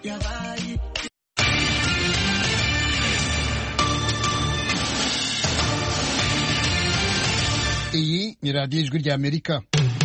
yabaye iyi ni radiyo ijwi ry'amerika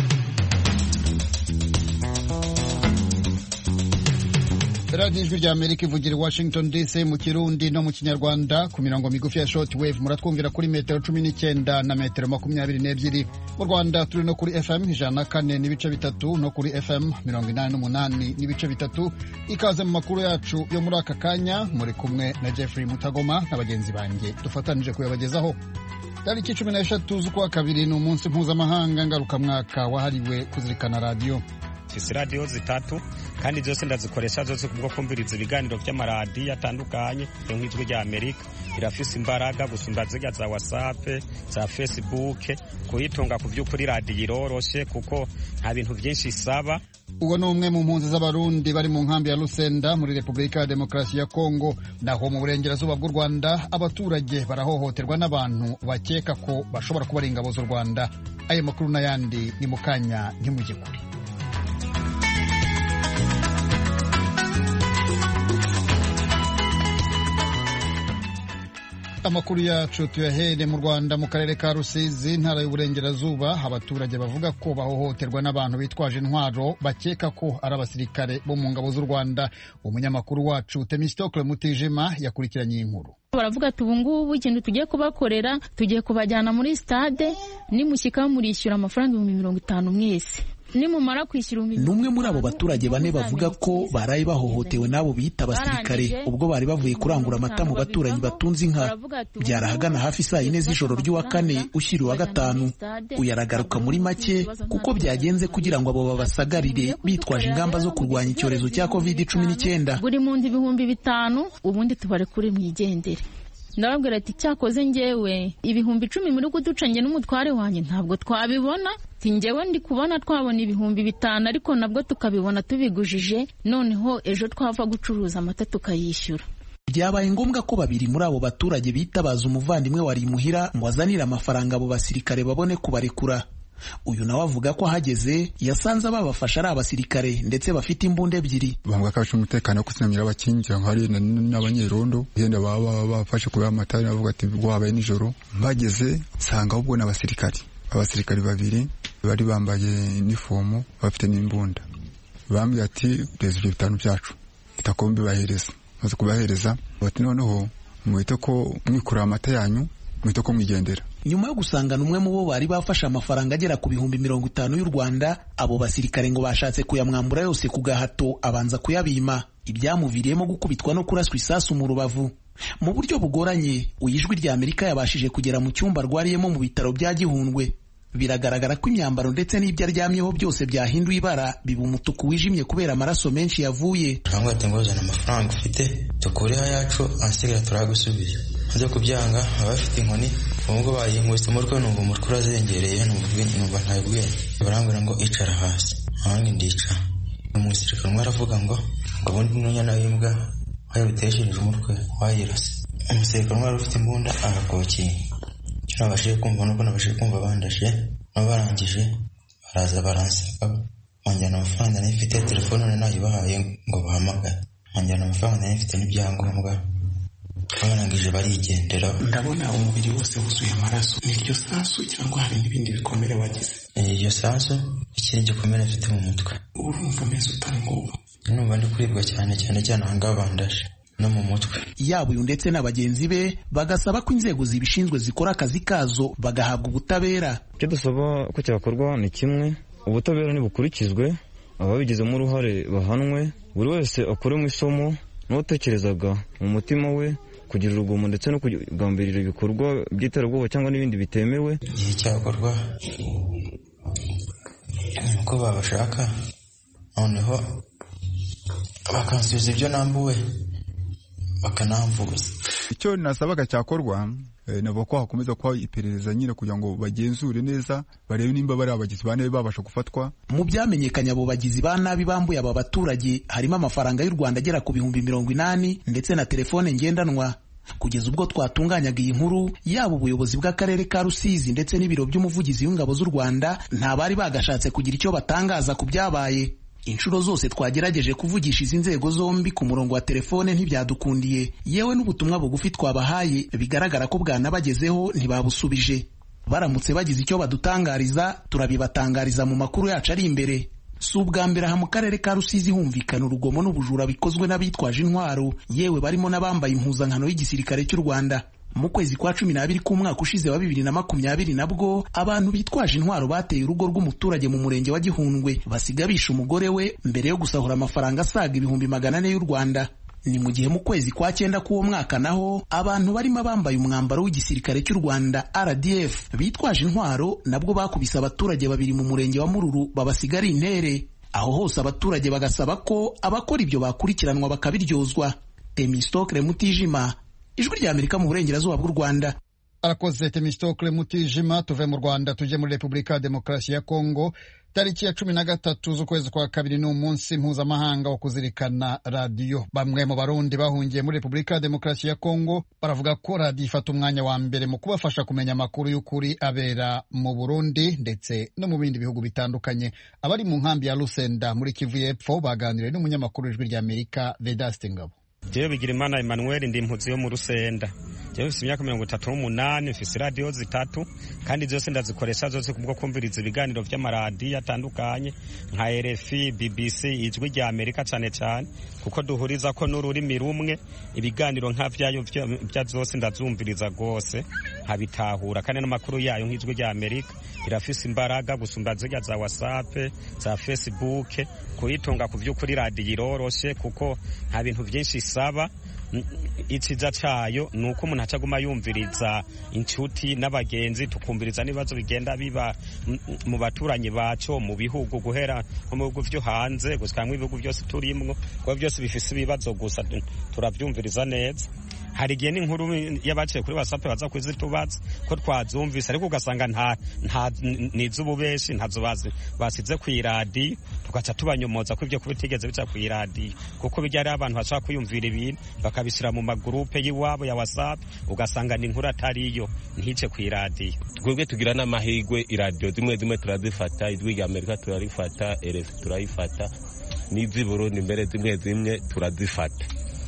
radiyo ijwi ry'amerika ivugira i washington dc mu kirundi no mu kinyarwanda ku mirongo migufi ya short wave muratwumvira kuri metero cumi n'icyenda na metero makumyabiri n'ebyiri mu rwanda turi no kuri fm ijana na kane n'ibice bitatu no kuri fm mirongo inani n'umunani n'ibice bitatu ikaze mu makuru yacu yo muri aka kanya muri kumwe na jeffrey mutagoma na bagenzi banjye dufatanije kuyabagezaho tariki cumi n'eshatu z'ukwa kabiri ni umunsi mpuzamahanga ngarukamwaka wahariwe kuzirikana radiyo mfise radiyo zitatu kandi zose ndazikoresha zose kubwo kumviriza ibiganiro by'amaradiyo atandukanye yo nk'ijwi rya amerika irafise imbaraga gusumba zirya za whatsapp za facebook kuyitunga ku by'ukuri radiyo iroroshe kuko nta bintu byinshi isaba uwo ni umwe mu mpunzi z'abarundi bari mu nkambi ya Lusenda muri Repubulika ya Demokarasi ya Kongo naho mu burengerazuba bw'u Rwanda abaturage barahohoterwa n'abantu bakeka ko bashobora kuba ari ingabo z'u Rwanda ayo makuru n'ayandi ni mu kanya ntimujye kure amakuru yacu tuyahere mu rwanda mu karere ka rusizi intara y'uburengerazuba abaturage bavuga ko bahohoterwa n'abantu bitwaje intwaro bakeka ko ari abasirikare bo mu ngabo z'u rwanda umunyamakuru wacu temistokle mutijima yakurikiranye iyi nkuru baravuga ati ubu ngubu ikintu tugiye kubakorera tugiye kubajyana muri stade nimushyika murishyura amafaranga ibihumbi mirongo itanu mwese nimumara kwishyura ni umwe muri abo baturage bane bavuga ko baraye bahohotewe n'abo biyita abasirikare ubwo bari bavuye kurangura amata mu baturanyi batunze inka byarahagana hafi saa yine z'ijoro ry'uwa kane ushyira uwa gatanu uyu aragaruka muri make kuko byagenze kugira ngo abo babasagarire bitwaje ingamba zo kurwanya icyorezo cya covid cumi n'icyenda buri muntu ibihumbi bitanu ubundi tubarekure mwigendere ndababwira ati cyakoze ngewe ibihumbi icumi muri kuducanye n'umutware wanjye ntabwo twabibona ngewe ndi kubona twabona ibihumbi bitanu ariko nabwo tukabibona tubigujije noneho ejo twava gucuruza amata tukayishyura byabaye ngombwa ko babiri muri abo baturage bitabaza umuvandimwe wari imuhira ngo azanire amafaranga abo basirikare babone kubarekura uyu nawe avuga ko ahageze yasanze ababafasha ari abasirikare ndetse bafite imbunda ebyiri bavuga ko abashinzwe umutekano wo kuzinamira abakingira hari n'abanyerondo yenda baba bafashe kuri amatara bavuga ati wabaye nijoro mpageze nsanga ahubwo ni abasirikare abasirikare babiri bari bambaye inifomu bafite n'imbunda bambwiye ati reza ibyo bitanu byacu ita ko mbibahereza maze kubahereza bati noneho muhite ko mwikura amata yanyu muhite ko mwigendera nyuma yo gusangana umwe mu bo bari bafashe amafaranga agera ku bihumbi mirongo itanu y'u rwanda abo basirikare ngo bashatse kuyamwambura yose ku gahato abanza kuyabima ibyamuviriyemo gukubitwa no kuraswa isasu mu rubavu mu buryo bugoranye ijwi rya amerika yabashije kugera mu cyumba arwariyemo mu bitaro bya gihundwe biragaragara ko imyambaro ndetse n'ibyo aryamyeho byose byahinduye ibara biba umutuku wijimye kubera amaraso menshi yavuye turambwira ati ngo zana amafaranga ufite dukureho ayacu ahasigaye turagusubiza maze kubyanga baba bafite inkoni ubwo bayinkubise umutwe numva umutwe urazengereye numva ntayo bwenge barambwira ngo icara hasi ahandi ndicara umusirikare umwe aravuga ngo ngo ubundi n'unyana w'imbwa wayibuteshereje umutwe wayirase umusirikare umwe wari ufite imbunda arakokiye icyo nabashije kumva nuko nabashije kumva bandashe nabo barangije baraza baransaka banjyana amafaranga nari mfite telefone nari nayibahaye ngo bahamagare banjyana amafaranga nari mfite n'ibyangombwa barangije barigendera ndabona umubiri wose wuzuye amaraso ni iryo sasu cyangwa hari n'ibindi bikomere wagize iryo sasu ikindi gikomere mfite mu mutwe urumva umeze utari ngubu numva ndi kuribwa cyane cyane cyane ahangaha bandashe no mu mutwe yaba uyu ndetse na bagenzi be bagasaba ko inzego zibishinzwe zikora akazi kazo bagahabwa ubutabera icyo dusaba ko cyakorwa ni kimwe ubutabera ntibukurikizwe ababigizemo uruhare bahanwe buri wese akuremo isomo n'uwatekerezaga mu mutima we kugira urugomo ndetse no kugambirira ibikorwa by'iterabwoba cyangwa n'ibindi bitemewe igihe cyakorwa uko babashaka noneho bakansubiza ibyo nambuwe bakanamvuza icyo nasabaga cyakorwa navuga ko hakomeza kuba iperereza nyine kugira ngo bagenzure neza barebe nimba bari abagizi ba nabi babasha gufatwa mu byamenyekanye abo bagizi ba nabi bambuye aba baturage harimo amafaranga y'u rwanda agera ku bihumbi mirongo inani ndetse na telefone ngendanwa kugeza ubwo twatunganyaga iyi nkuru yaba ubuyobozi bw'akarere ka rusizi ndetse n'ibiro by'umuvugizi w'ingabo z'u rwanda nta bari bagashatse kugira icyo batangaza ku byabaye inshuro zose twagerageje kuvugisha izi nzego zombi ku murongo wa telefone ntibyadukundiye yewe n'ubutumwa bugufi twabahaye bigaragara ko bwanabagezeho ntibabusubije baramutse bagize icyo badutangariza turabibatangariza mu makuru yacu ari imbere si ubwa mbere aha mu karere ka rusizi humvikana urugomo n'ubujura bikozwe n'abitwaje intwaro yewe barimo n'abambaye impuzankano y'igisirikare cy'u rwanda mu kwezi kwa cumi n'abiri k'umwaka ushize wa bibiri na makumyabiri nabwo abantu bitwaje intwaro bateye urugo rw'umuturage mu murenge wa gihundwe basiga bishe umugore we mbere yo gusahura amafaranga asaga ibihumbi magana ane y'u rwanda ni mu gihe mu kwezi kwa cyenda k'uwo mwaka naho abantu barimo bambaye umwambaro w'igisirikare cy'u rwanda rdf bitwaje intwaro nabwo bakubise abaturage babiri mu murenge wa mururu babasiga ari intere aho hose abaturage bagasaba ko abakora ibyo bakurikiranwa bakabiryozwa temistokre mutijima ijwi rya amerika mu burengerazuba bw'u rwanda arakoze temistokle mutijima tuve mu rwanda tujye muri repubulika ya demokarasi ya kongo tariki ya cumi na gatatu z'ukwezi kwa kabiri ni umunsi mpuzamahanga wo kuzirikana radiyo bamwe mu barundi bahungiye muri repubulika ya demokarasi ya kongo baravuga ko radiyo ifata umwanya wa mbere mu kubafasha kumenya amakuru y'ukuri abera mu burundi ndetse no mu bindi bihugu bitandukanye abari mu nkambi ya rusenda muri kivu y'epfo baganiriye n'umunyamakuru w'ijwi rya amerika vedaste ngabo jewe bigira imana emmanuel ndi impuzi yo mu rusenda jewe mfise imyaka mirongo itatu n'umunani mfise radiyo zitatu kandi zose ndazikoresha zose kubwo kumviriza ibiganiro vy'amaradiyo atandukanye nka rfi bbc ijwi rya amerika cane cane kuko duhuriza ko n'ururimi rumwe ibiganiro nka vyayo vya zose ndazumviriza rwose nkabitahura kandi n'amakuru yayo nk'ijwi rya amerika irafise imbaraga gusumba zirya za whatsapp za facebook kuyitunga ku vy'ukuri radiyo iroroshe kuko nta bintu vyinshi isaba iciza cayo ni uko umuntu acaguma yumviriza inshuti n'abagenzi tukumviriza n'ibibazo bigenda biba mu baturanyi baco mu bihugu guhera nko mu bihugu vyo hanze gushika ibihugu vyose turimwo kuba vyose bifise ibibazo gusa turavyumviriza neza hari igihe n'inkuru y'abaciye kuri whatsapp baza kuzitubaza ko twazumvise ariko ugasanga nta nta niz'ububeshi ntazo bazi basize ku iradiyo tugaca tubanyomoza ko ibyo kubitigeze bica ku iradiyo kuko bijya ari abantu bashaka kwiyumvira ibintu bakabishyira mu magurupe y'iwabo ya whatsapp ugasanga ni inkuru atariyo ntice ku iradiyo twebwe tugira n'amahirwe iradiyo zimwe zimwe turazifata ijwi rya amerika turarifata erefi turayifata n'iz'i burundi mbere zimwe zimwe turazifata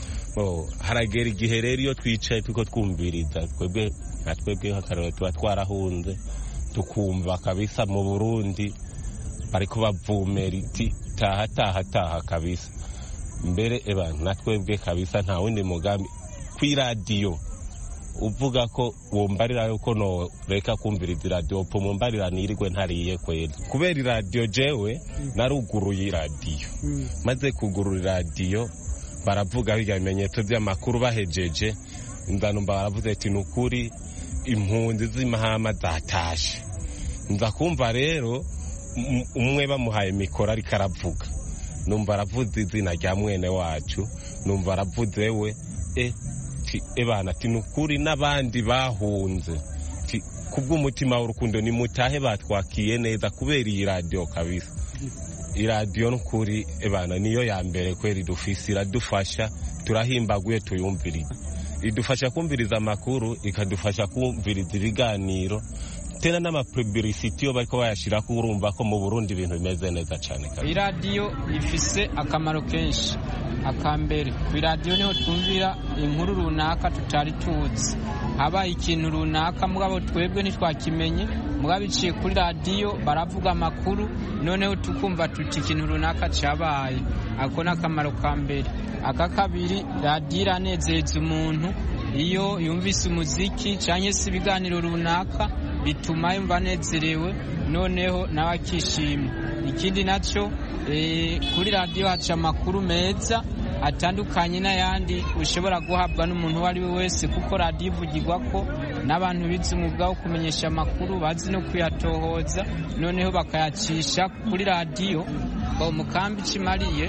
haragera igihe rero iyo twicaye turiko twumviriza twebwe nka twebwe nk'akarero tuba twarahunze tukumva kabisa mu burundi bariko bavumera iti taha taha taha kabisa mbere eba na twebwe kabisa nta wundi mugambi kw'iradiyo uvuga ko wumbarira yuko noreka kumviriza iradiyo po mumbarira nirirwe ntariye kwera kubera iradiyo jewe naruguruye iradiyo maze kugurura iradiyo baravuga bijya bimenyetso by'amakuru bahejeje nzanumva baravuze ati ni ukuri impunzi z'imahama zatashe nza kumva rero umwe bamuhaye mikoro ariko aravuga numva aravuze izina rya mwene wacu numva aravuze we e ebana ati ni ukuri n'abandi bahunze kubw'umutima w'urukundo nimutahe batwakiye neza kubera iyi radiyo kabisa iradiyo n'ukuri ebana niyo ya mbere kwera idufise iradufasha turahimbaguye tuyumviriza idufasha kumviriza amakuru ikadufasha kumviriza ibiganiro tena n'amapubilisiti iyo bariko bayashirako urumva ko mu burundi ibintu bimeze neza cane iradiyo ifise akamaro kenshi akambere ku iradiyo niho twumvira inkuru runaka tutari tuzi habaye ikintu runaka mugabo twebwe ntitwakimenye mugabo biciye kuri radiyo baravuga amakuru noneho tukumva tuti ikintu runaka cyabaye ako ni akamaro ka mbere aka kabiri radiyo iranezeza umuntu iyo yumvise umuziki cyangwa se ibiganiro runaka bituma yumva anezerewe noneho nawe akishima ikindi nacyo kuri radiyo haca amakuru meza atandukanye n'ayandi ushobora guhabwa n'umuntu uwo ari we wese kuko radiyo ivugirwa ko n'abantu bize umwuga wo kumenyesha amakuru bazi no kuyatohoza noneho bakayacisha kuri radiyo mu kambi kimariye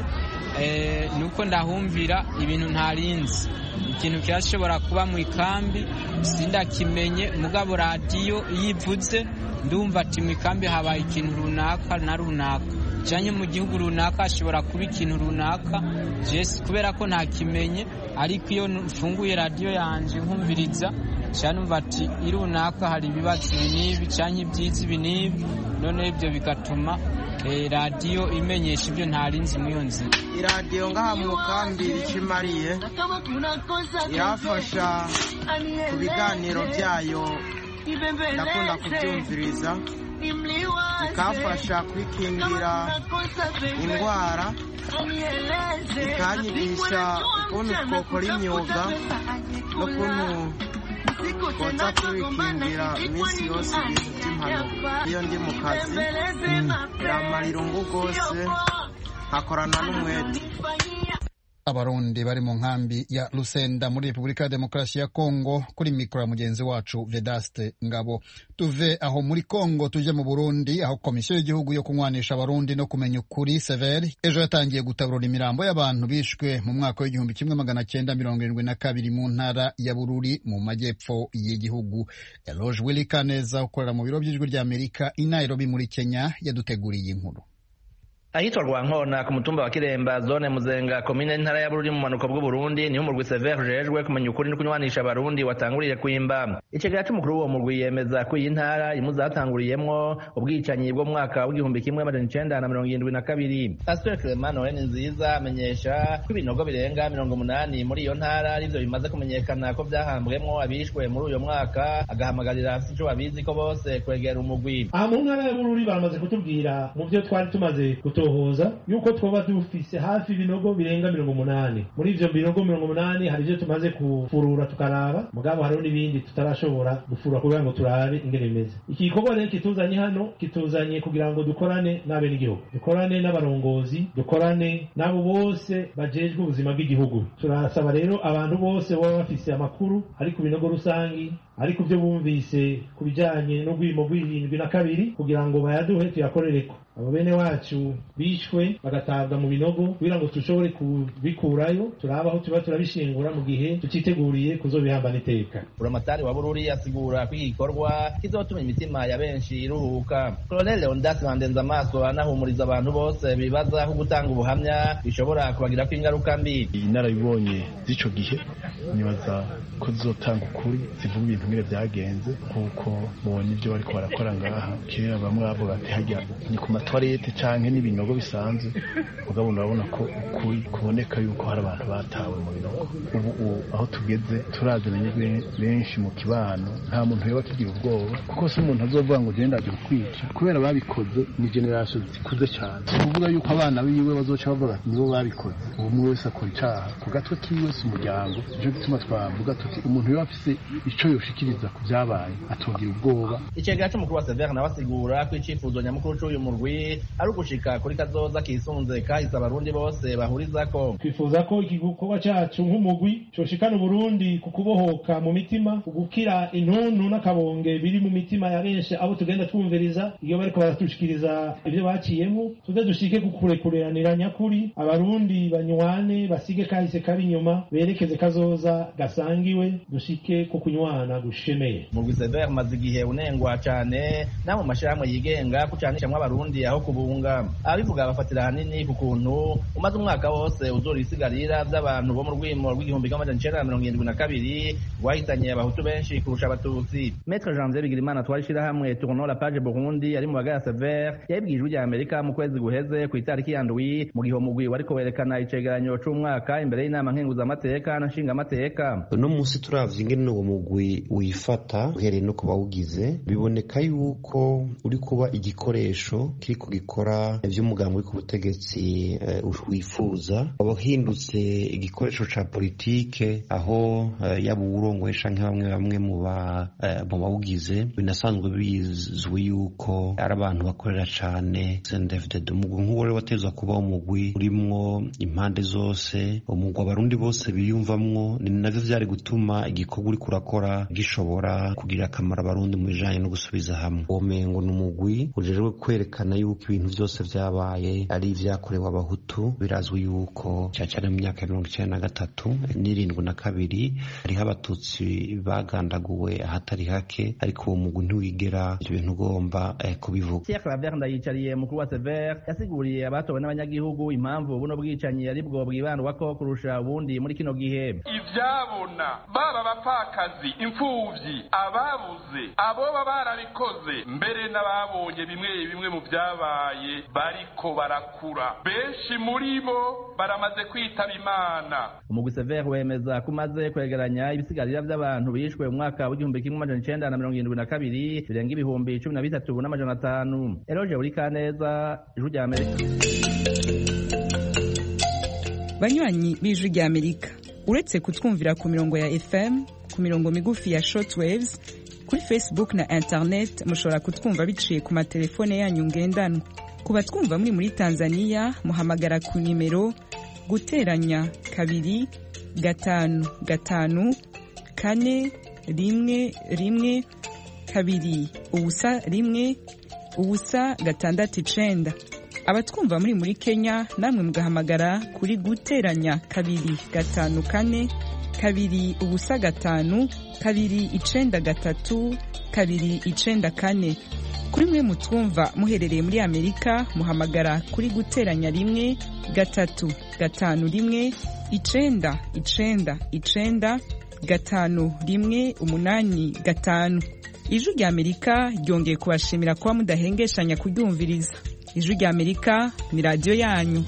ni uko ndahumvira ibintu ntarinzi ikintu kirashobora kuba mu ikambi sindakimenye mugabo radiyo iyo ivuze ndumva ati mu ikambi habaye ikintu runaka na runaka cyane mu gihugu runaka hashobora kuba ikintu runaka jesi kubera ko ntakimenye ariko iyo mfunguye radiyo yanjye nkumviriza cyane numva ati runaka hari ibibazo ibi n'ibi cyangwa ibyiza ibi n'ibi noneho ibyo bigatuma radiyo imenyesha ibyo ntarinzi muri iyo nzira iradiyo ngaha mu kambi icyo imariye irafasha ku biganiro byayo ndakunda kubyumviriza ikafasha kwikingira indwara ikanyigisha ukuntu twakora imyuga n'ukuntu twotsa twikingira iminsi yose ibintu by'impanuka iyo ndi mu kazi biramara irungu rwose nkakorana n'umwete abarundi bari mu nkambi ya Lusenda muri Repubulika ya Demokarasi ya Kongo kuri mikoro ya mugenzi wacu Vedaste Ngabo tuve aho muri Kongo tuje mu Burundi aho komisiyo y'igihugu yo kunywanisha abarundi no kumenya ukuri severi ejo yatangiye gutaburura imirambo y'abantu bishwe mu mwaka w'igihumbi kimwe magana cyenda mirongo irindwi na kabiri mu ntara ya Bururi mu majyepfo y'igihugu Eloge Willy Kaneza ukorera mu biro by'ijwi rya Amerika i Nairobi muri Kenya yaduteguriye inkuru ahitwa rwankona ku mutumba wa kiremba zone muzenga komine ntara ya bururi mu manuko bw'uburundi niho umurwi sever ujejwe kumenya ukuri no kunywanisha abarundi watanguriye kwimba icegera c'umukuru w'uwo murwi yemeza ko iyi ntara imwe zatanguriyemwo ubwicanyi bwo mwaka w'igihumbi kimwe amajana icenda na mirongo irindwi na kabiri pasiteri clement noel nziza amenyesha ko ibinogo birenga mirongo umunani muri iyo ntara arivyo bimaze kumenyekana ko vyahambwemwo abishwe muri uyo mwaka agahamagarira afise ico babizi ko bose kwegera umugwi aha mu ntara ya bururi baramaze kutubwira mu vyo twari tumaze gutohoza yuko twoba dufise hafi ibinogo birenga mirongo umunani muri ivyo binogo mirongo umunani hari ivyo tumaze kufurura tukaraba mugabo hariho n'ibindi tutarashobora gufurura kugira ngo turabe ingene bimeze iki gikorwa rero kituzanye hano kituzanye kugira ngo dukorane n'abenegihugu dukorane n'abarongozi dukorane n'abo bose bajejwe ubuzima bw'igihugu turasaba rero abantu bose baba bafise amakuru ari ku binogo rusangi ari ku byo bumvise ku bijanye n'urwimo rw'irindwi na kabiri kugira ngo bayaduhe tuyakorereko abo bene wacu bishwe bagatabwa mu binogo kugira ngo dushobore kubikurayo turaba aho tuba turabishingura mu gihe tutiteguriye kuzobihambana iteka buramatari wa bururi asigura ko iki gikorwa kizotuma imitima ya benshi iruhuka koloneli leondas bandenza amaso anahumuriza abantu bose bibaza ko gutanga ubuhamya bishobora kubagirako ingaruka mbi inarabibonye z'ico gihe nibaza ko zizotanga ukuri zivuga ibintu ngire vyagenze kuko mubona ivyo bariko barakora ngaha kera bamwe bavuga ati harya ni ku matwarete canke n'ibinogo bisanzwe mugabo urabona ko ukuri kuboneka yuko hari abantu batawe mu binogo ubu aho tugeze turaziranye benshi mu kibano nta muntu yoba akigira ubwoba kuko si umuntu azovuga ngo genda aje kukwica kubera babikoze ni generasiyo zikuze cyane si ukuvuga yuko abana biwe bazoca bavuga nibo babikoze ubu umwe wese akora icaha ku gatwe kiwe si umuryango nico gituma twavuga tuti umuntu yoba afise ico yoshikiriza ku vyabaye atogira ubwoba icegera c'umukuru wa severe nawe asigura ko icifuzo nyamukuru c'uyu murwi ari ugushika kuri kazoza kisunze kahise abarundi bose bahurizako twifuza ko iki gikorwa cacu nk'umugwi coshikana uburundi ku kubohoka mu mitima ugukira intuntu n'akabonge biri mu mitima ya benshi abo tugenda twumviriza iyo bariko baratushikiriza ivyo baciyemo tuze dushike ku kurekureranira nyakuri abarundi banywane basige kahise kari inyuma berekeze kazoza gasangiwe dushike ku kunywana gushemeye murwi severe umaze igihe unengwa cane no mu mashirahamwe yigenga kucanishamwo abarundi aho kubunga abivuga bafatira hanini ku kuntu umaze umwaka wose uzura isigarira vy'abantu bo mu rwimo rw'igihumbi kimwe amajana icenda na mirongo irindwi na kabiri rwahitanye abahutu benshi kurusha abatutsi metre janvier bigirimana twari ishirahamwe tournons la page burundi ari mu bagaya severe yabibwiye ijwi rya amerika mu kwezi guheze ku itariki ya ndwi mu gihe umugwi wariko werekana icegeranyo c'umwaka imbere y'inama nkenguzamateka na nshingamateka uno munsi turavye ingene uwo mugwi wifata uhereye no ku bawugize biboneka yuko uri kuba igikoresho kiriko gikora ivy'umugambi uri ku butegetsi uh, wifuza wahindutse igikoresho ca politike aho uh, yaba uwurongoye canke bamwe bamwe mu bawugize binasanzwe bizwi yuko ari abantu bakorera cane CNDD-FDD umugwi nk'uwo rero watezwa kuba umugwi urimwo impande zose umugwi abarundi bose biyumvamwo ni navyo vyari gutuma igikorwa uriko urakora gishobora kugirira akamaro abarundi mu bijanye no gusubiza hamwe uwo mengo ni umugwi ujejwe kwerekana yuko ibintu byose vyabaye ari ivyakorewe abahutu birazwi yuko cyane cyane mu myaka ya mirongo icenda na gatatu n'irindwi na kabiri hariho abatutsi bagandaguwe ahatari hake ariko uwo mugwi ntiwigera ivyo bintu ugomba eh, kubivuga Pierre Claver ndayicariye mukuru wa Sever yasiguriye abatowe n'abanyagihugu impamvu buno bwicanyi ari bwo bwibandwako kurusha ubundi muri kino gihe ivyabona baba abapfakazi imfuvyi ababuze aboba barabikoze mbere n'ababonye bimwe bimwe mu vyabaye bariko barakura benshi muri bo baramaze kwitaba imana umugwi Sever wemeza ko umaze kwegeranya ibisigarira vy'abantu bishwe mu mwaka w'igihumbi kimwe amajana icenda na mirongo irindwi na kabiri birenga ibihumbi cumi na bitatu n'amajana atanu eroje buri kaneza ijwi rya amerika banywanyi b'ijwi rya amerika uretse kutwumvira ku mirongo ya fm ku mirongo migufi ya shortwaves kuri facebook na internet mushobora kutwumva biciye ku matelefone yanyu ngendanwa ku batwumva muri muri tanzania muhamagara ku nimero guteranya kabiri gatanu gatanu kane rimwe rimwe kabiri ubusa rimwe ubusa gatandatu icenda abatwumva muri muri kenya namwe mugahamagara kuri guteranya kabiri gatanu kane kabiri ubusa gatanu kabiri icenda gatatu kabiri icenda kane kuri mwe mutwumva muherereye muri amerika muhamagara kuri guteranya rimwe gatatu gatanu rimwe icenda icenda icenda gatanu rimwe umunani gatanu ijwi rya amerika ryongeye kubashimira kuba mudahengeshanya kuryumviriza ijwi rya amerika ni radiyo yanyu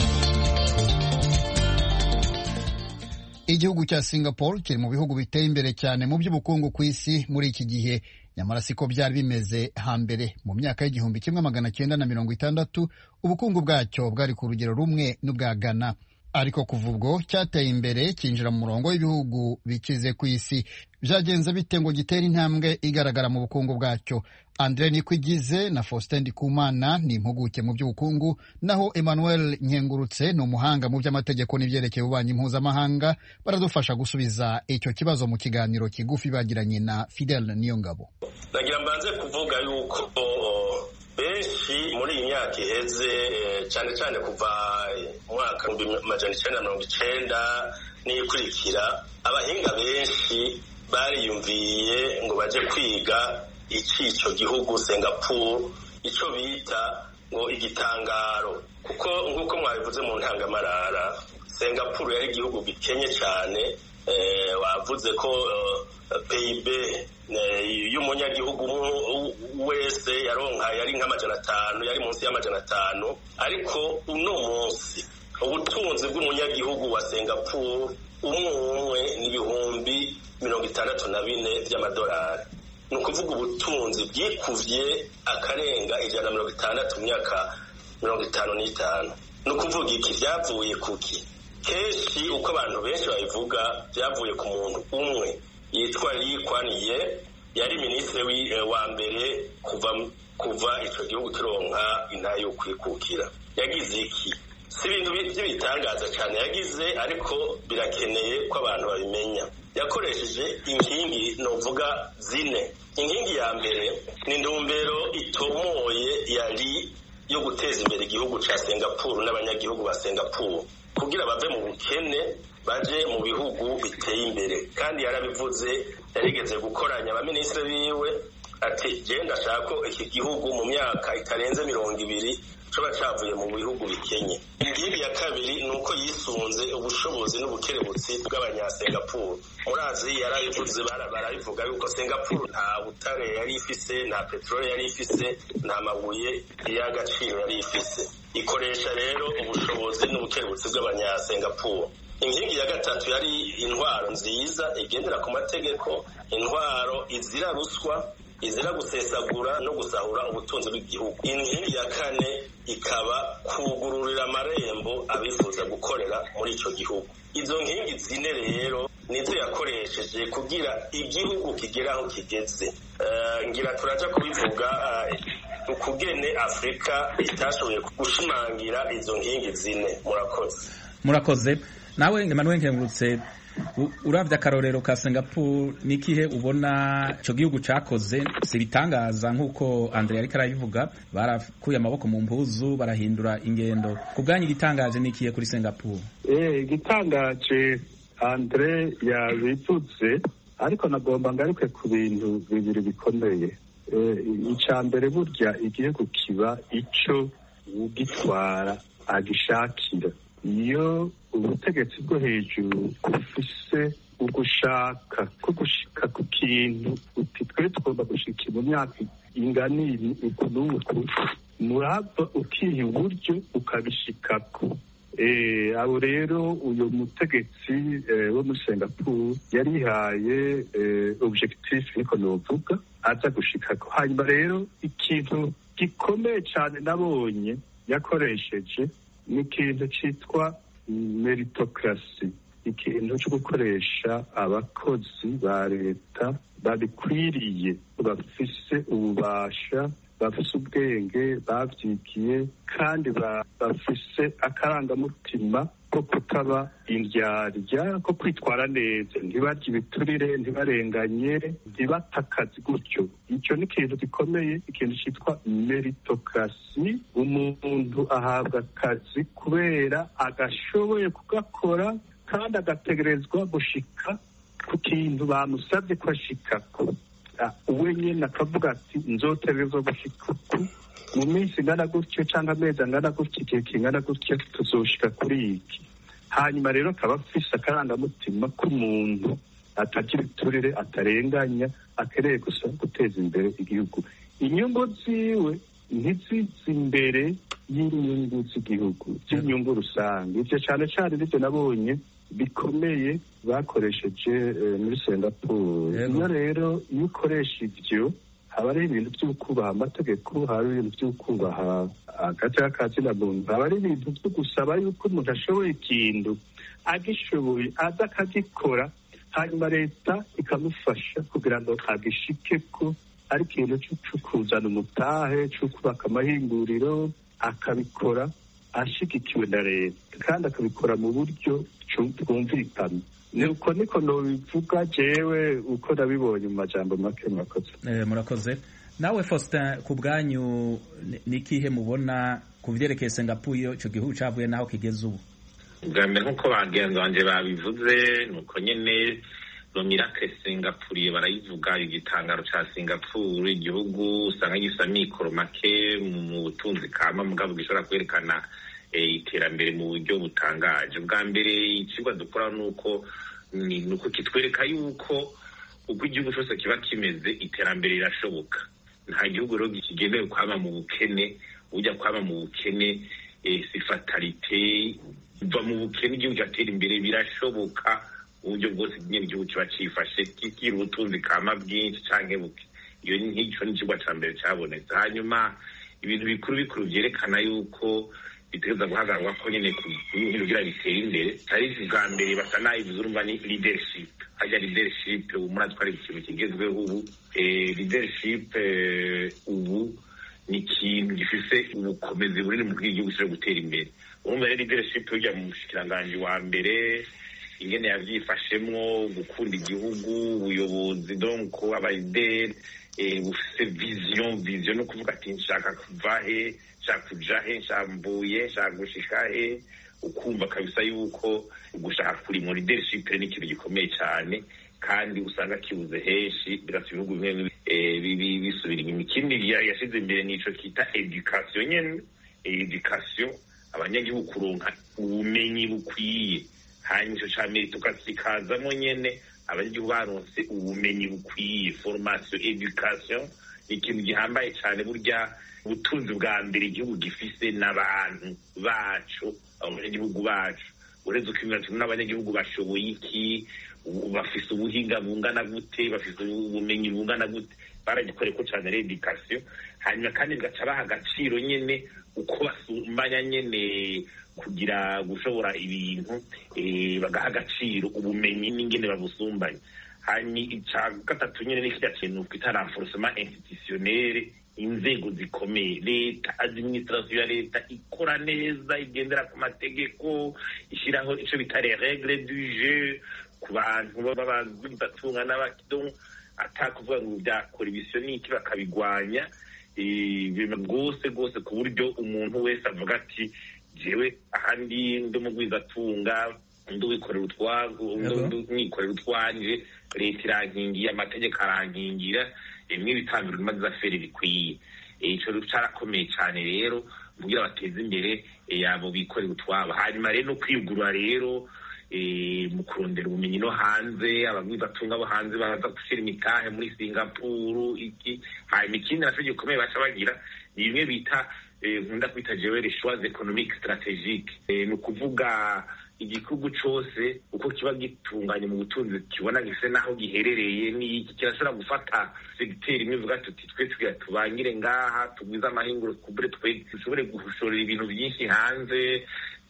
igihugu cya singapore kiri mu bihugu biteye imbere cyane mu by'ubukungu ku isi muri iki gihe nyamara siko byari bimeze hambere mu myaka y'igihumbi kimwe magana cyenda na mirongo itandatu ubukungu bwacyo bwari ku rugero rumwe n'ubwa ghana ariko kuva ubwo cyateye imbere cyinjira mu murongo w'ibihugu bikize ku isi byagenze bite ngo gitere intambwe igaragara mu bukungu bwacyo andre nikwigize na faustin ndikumana ni impuguke mu by'ubukungu naho emmanuel nkengurutse ni umuhanga mu by'amategeko n'ibyerekeye ububanyi mpuzamahanga baradufasha gusubiza icyo kibazo mu kiganiro kigufi bagiranye na fidel niyongabo nagira mbanze kuvuga yuko benshi muri iyi myaka iheze cyane cyane kuva umwaka w'ibihumbi amajana icyenda na mirongo icyenda n'ikurikira abahinga benshi bariyumviye ngo baje kwiga icyo gihugu singapore icyo bita ngo igitangaro kuko nk'uko mwabivuze mu ntangamarara singapore yari igihugu gikenye cyane wavuze ko pib y'umunyagihugu wese yaronka yari nk'amajana atanu yari munsi y'amajana atanu ariko uno munsi ubutunzi bw'umunyagihugu wa singapore umwe umwe ni ibihumbi mirongo itandatu na bine by'amadolari ni ukuvuga ubutunzi bwikuvye akarenga ijana na mirongo itandatu mu myaka mirongo itanu n'itanu ni ukuvuga iki byavuye kuki kenshi uko abantu benshi babivuga byavuye ku muntu umwe yitwa Lee Kuan Yew yari minisitiri wa mbere kuva kuva icyo gihugu kironka intara yo kwikukira yagize iki si ibintu by'ibitangaza cyane yagize ariko birakeneye ko abantu babimenya yakoresheje inkingi novuga zine inkingi ya mbere ni intumbero itomoye yari yo guteza imbere igihugu cya singapuru n'abanyagihugu ba singapuru kugira bave mu bukene baje mu bihugu biteye imbere kandi yarabivuze yarigeze gukoranya abaminisitiri biwe ati genda ashaka ko iki gihugu mu myaka itarenze mirongo ibiri coba cavuye mu bihugu bikenye inkingi ya kabiri ni uko yisunze ubushobozi n'ubukerebutsi bw'abanyasingapuru murazi yarabivuze barabivuga yuko singapuru nta butare yari ifise nta peteroli yari ifise nta mabuye y'agaciro yari ifise ikoresha rero ubushobozi n'ubukerebutsi bw'abanyasingapuru inkingi ya gatatu yari intwaro nziza igendera ku mategeko intwaro izira ruswa izira gusesagura no gusahura ubutunzi bw'igihugu inkingi ya kane ikaba kugururira amarembo abifuza gukorera muri icyo gihugu izo nkingi zine rero nizo yakoresheje kugira igihugu kigera aho kigeze ngira turaja kubivuga ukugene afurika itashoboye gushimangira izo nkingi zine murakoze murakoze nawe Emmanuel nkengurutse urabye akarorero ka singapore n'ikihe ubona icyo gihugu cyakoze si ibitangaza nk'uko andre ariko arabivuga barakuye amaboko mu mpuzu barahindura ingendo ku bwanyu igitangaje n'ikihe kuri singapore igitangaje andre yabivuze ariko nagomba ngaruke ku bintu bibiri bikomeye icya mbere burya igihugu kiba icyo ugitwara agishakira iyo ubutegetsi bwo hejuru bufise ugushaka ko gushika ku kintu uti twe tugomba gushika mu myaka ingana uku n'uku murava ukiha uburyo ukabishikako abo rero uyu mutegetsi wo muri singapore yarihaye objectif niko novuga aza gushikako hanyuma rero ikintu gikomeye cyane nabonye yakoresheje ni ikintu cyitwa meritocracy ikintu cyo gukoresha abakozi ba leta babikwiriye bafise ububasha bafise ubwenge babyigiye kandi bafise akarangamutima ko kutaba indyarya ko kwitwara neza ntibarye ibiturire ntibarenganye ntibate akazi gutyo icyo ni ikintu gikomeye ikintu cyitwa meritocracy umuntu ahabwa akazi kubera agashoboye kugakora kandi agategerezwa gushika ku kintu bamusabye ko ashikako we nyine akavuga ati nzotegerezwa gushika uku mu minsi ingana gutyo cyangwa amezi angana gutyo igihe kingana gutyo tuzoshika kuri iki hanyuma rero akaba afise akarangamutima k'umuntu atagira iturire atarenganya akeneye gusa guteza imbere igihugu inyungu ziwe ntizize imbere y'inyungu z'igihugu z'inyungu rusange ibyo cyane cyane nibyo nabonye bikomeye bakoresheje muri singapore iyo rero iyo ukoresha ibyo haba ari ibintu byo kubaha amategeko haba ari ibintu byo kubaha hagati y'akazina muntu haba ari ibintu byo gusaba yuko umuntu ashoboye ikintu agishoboye aza akagikora hanyuma leta ikamufasha kugira ngo agishike ko ari ikintu cyo kuzana umutahe cyo kubaka amahinguriro akabikora ashyigikiwe na leta kandi akabikora mu buryo bwumvikana nuko niko nobivuga jewe uko nabibonye mu majambo make murakoze murakoze nawe faustin ku bwanyu n'ikihe mubona ku byerekeye singapore icyo gihugu cyavuye n'aho kigeze ubu bwa mbere nk'uko bagenzi banjye babivuze ni uko nyine romirake singapuriye barayivuga igitangaro cya singapore igihugu usanga gisa mikoro make mu butunzi kama mugabo gishobora kwerekana iterambere mu buryo butangaje bwa mbere ikigo dukora ni uko ni uko kitwereka yuko uko igihugu cyose kiba kimeze iterambere rirashoboka nta gihugu rero kigenewe kwama mu bukene ujya kwama mu bukene si fatalite uva mu bukene igihugu cyatera imbere birashoboka uburyo bwose nyine igihugu kiba cyifashe kigira ubutunzi kama bwinshi cyangwa buke iyo nk'icyo ni ikigo cya mbere cyabonetse hanyuma ibintu bikuru bikuru byerekana yuko bitegereza guhagararwa ko nyine ibintu kugira bitere imbere ari bwa mbere basa nayivuze urumva ni leadership hajya leadership ubu murazi ko ari ikintu kigezweho ubu leadership ubu ni ikintu gifise ubukomezi bunini mu bw'igihugu cyo gutera imbere urumva rero leadership ujya mu mushikiranganji wa mbere ingene yavyifashemwo gukunda igihugu ubuyobozi donc abayideri bufise vision vision no kuvuga ati nshaka kuva he nshaka kuja he nshambuye nshaka gushika he ukumva kabisa yuko gushaka kuri mu leadership ni ikintu gikomeye cyane kandi usanga kibuze henshi bigatuma ibihugu bimwe bisubira inyuma ikindi yashize imbere nico kita education nyene education abanyagihugu kuronka ubumenyi bukwiye hanyuma ico ca meritocracy kazamo nyene abanyagihugu baronse ubumenyi bukwiye formation education ni ikintu gihambaye cyane burya ubutunzi bwa mbere igihugu gifise n'abantu bacu abanyagihugu bacu uretse ukimira n'abanyagihugu bashoboye iki bafise ubuhinga bungana gute bafise ubumenyi bungana gute baragikoreye ko cyane redikasiyo hanyuma kandi bigaca baha agaciro nyene uko basumbanya nyene kugira gushobora ibintu bagaha agaciro ubumenyi n'ingene babusumbanya hanyuma icya gatatu nyine ni kirya kintu twita renforcement institutionnel inzego zikomeye leta administration ya leta ikora neza igendera ku mategeko ishyiraho icyo bita les règles du jeu ku bantu b'abatunga n'abakidon atakuvuga ngo byakora ibisyo n'iki bakabigwanya ibintu rwose rwose ku buryo umuntu wese avuga ati jewe ahandi ndi umugwizatunga undi wikorera utwago undi mwikorera utwanje leta irankingiye amategeko arankingira bimwe bitambirwa imaze aferi bikwiye ico carakomeye cane rero kugira bateze imbere yabo bikorera utwabo hanyuma rero no kwigura rero mu kurondera ubumenyi no hanze abagwizatunga bo hanze baza gushyira imitahe muri singapuru iki hanyuma ikindi nacyo gikomeye baca bagira ni bimwe bita nkunda kwita jewe les choix économiques stratégiques ni ukuvuga igihugu cose uko kiba gitunganye mu butunzi kibona gise naho giherereye n'iki kirashobora gufata segiteri imwe ivuga tuti twe tugira tubangire ngaha tugwize amahinguro kubure twe dushobore gushorera ibintu byinshi hanze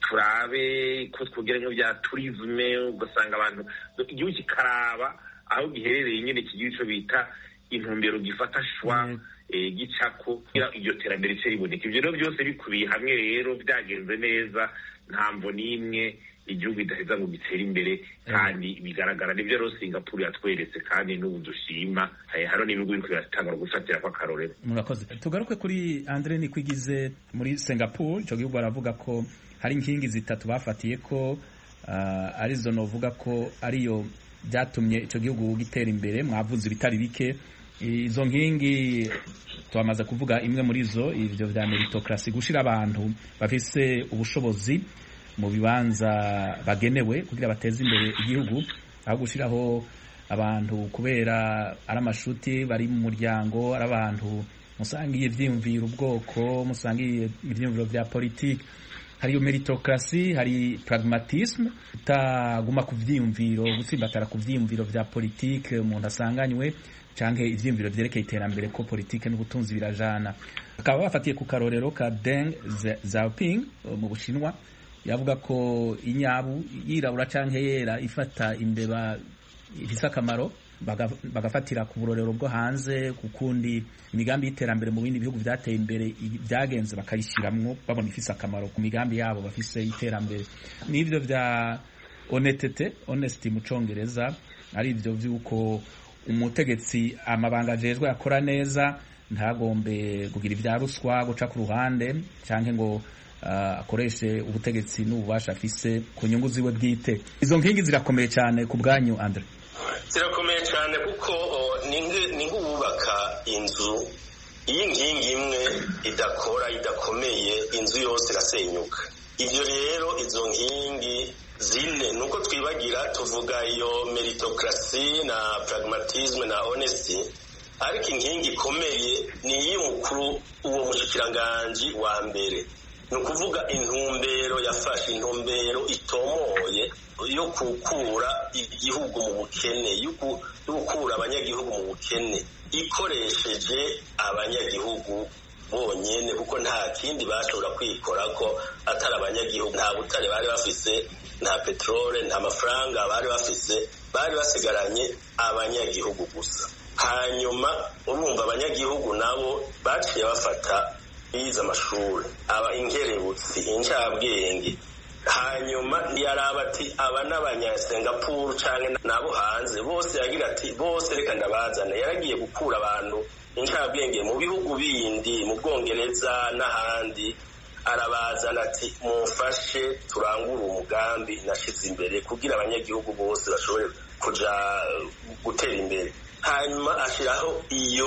turabe ko twogera nko bya turisme ugasanga abantu igihugu kikaraba aho giherereye nyine kigira ico bita intumbero gifata shwa gicako kugira iryo terambere rice riboneka ivyo rero byose bikubiye hamwe rero byagenze neza ntamvo n'imwe igihugu idaheza ngo gitere imbere kandi bigaragara nibyo rero singapuru yatweretse kandi n'ubu dushima hariho n'ibihugu biriko biratangura gufatira ko akarorero murakoze tugaruke kuri andre nikwigize muri singapore ico gihugu baravuga ko hari inkingi zitatu bafatiye ko uh, arizo novuga ko ariyo byatumye ico gihugu gitera imbere mwavuze ibitari bike izo nkingi twamaze kuvuga imwe muri zo ivyo vya meritocracy gushira abantu bafise ubushobozi mu bibanza bagenewe kugira bateze imbere igihugu aho gushiraho abantu kubera ari amashuti bari mu muryango ari abantu musangiye ivyiyumviro ubwoko musangiye ivyiyumviro vya politiki hari meritocracy hari pragmatisme utaguma ku vyiyumviro gutsimbatara ku vyiyumviro vya politiki umuntu asanganywe canke ivyiyumviro vyerekeye iterambere ko politike n'ubutunzi birajana bakaba bafatiye ku karorero ka Deng Xiaoping mu Bushinwa yavuga ko inyabu yirabura canke yera ifata imbeba ifise akamaro bagafatira ku burorero bwo hanze kukundi imigambi y'iterambere mu bindi bihugu vyateye imbere vyagenze bakayishiramwo babona ifise akamaro ku migambi yabo bafise y'iterambere n'ivyo vya honestete honesty mu congereza ari ivyo vy'uko umutegetsi amabanga ajejwe akora neza ntagombe kugira ivya ruswa guca ku ruhande canke ngo uh, akoreshe ubutegetsi n'ububasha afise ku nyungu ziwe bwite izo nkingi zirakomeye cyane ku bwanyu Andre zirakomeye cyane kuko ni nk'uwubaka inzu iyo inkingi imwe idakora idakomeye inzu yose irasenyuka ibyo rero izo nkingi zine nuko twibagira tuvuga iyo meritocracy na pragmatisme na honesty ariko inkingi ikomeye ni iy'umukuru uwo mushikiranganji wa mbere ni ukuvuga intumbero yafashe intumbero itomoye yo gukura igihugu mu bukene yo gukura abanyagihugu mu bukene ikoresheje abanyagihugu bonyene kuko nta kindi bashobora kwikora ko atari abanyagihugu nta butare bari bafise nta peterole nta mafaranga bari bafise bari basigaranye abanyagihugu gusa hanyuma urumva abanyagihugu nabo baciye bafata bize amashuri aba inkerebutsi incabwenge hanyuma ntiyaraba ati aba n'abanyasingapuru canke nabo hanze bose yagira ati bose reka ndabazana yaragiye gukura abantu incabwenge mu bihugu bindi mu bwongereza n'ahandi arabazana ati mumfashe turangure umugambi nashize imbere kugira abanyagihugu bose bashobore kuja gutera imbere hanyuma ashiraho iyo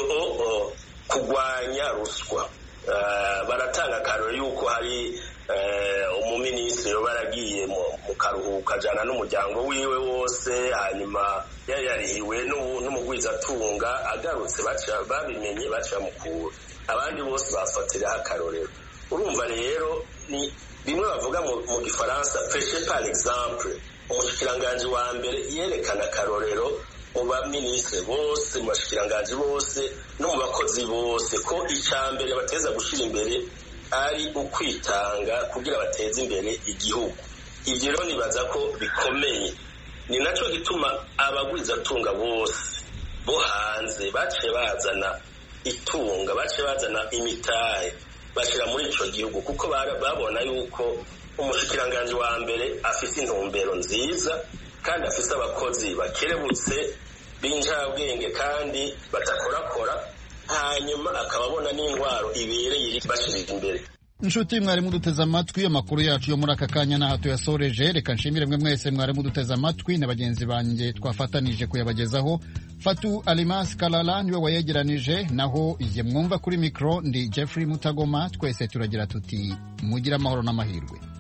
kugwanya ruswa baratanga akaroro yuko hari umuminisitiri yoba yaragiye mu karuhuko ajyana n'umuryango wiwe wose hanyuma yarihiwe n'umugwizatunga agarutse babimenye baca mukura abandi bose bafatiraho akarorero urumva rero ni bimwe bavuga mu gifaransa peshe par exemple umushikiranganji wa mbere yerekana akarorero mu baminisitiri bose mu bashikiranganji bose no mu bakozi bose ko icya mbere bateza gushyira imbere ari ukwitanga kugira bateze imbere igihugu ibyo rero nibaza ko bikomeye ni nacyo gituma abagwizatunga bose bo hanze baciye bazana itunga baciye bazana imitahe bashyira muri icyo gihugu kuko babona yuko umushikiranganji wa mbere afite intumbero nziza kandi afite abakozi bakerebutse b'injabwenge kandi badakorakora hanyuma akaba abona n'indwaro ibereye bashyirira imbere inshuti mwarimu duteze amatwi amakuru yacu yo muri aka kanya n'aha tuyasoreje reka nshimire mwe mwese mwarimu duteze amatwi na bagenzi banjye twafatanije kuyabagezaho fatu alimas kalala niwe wayegeranije naho iye mwumva kuri mikoro ndi jeffrey mutagoma twese turagira tuti mugire amahoro n'amahirwe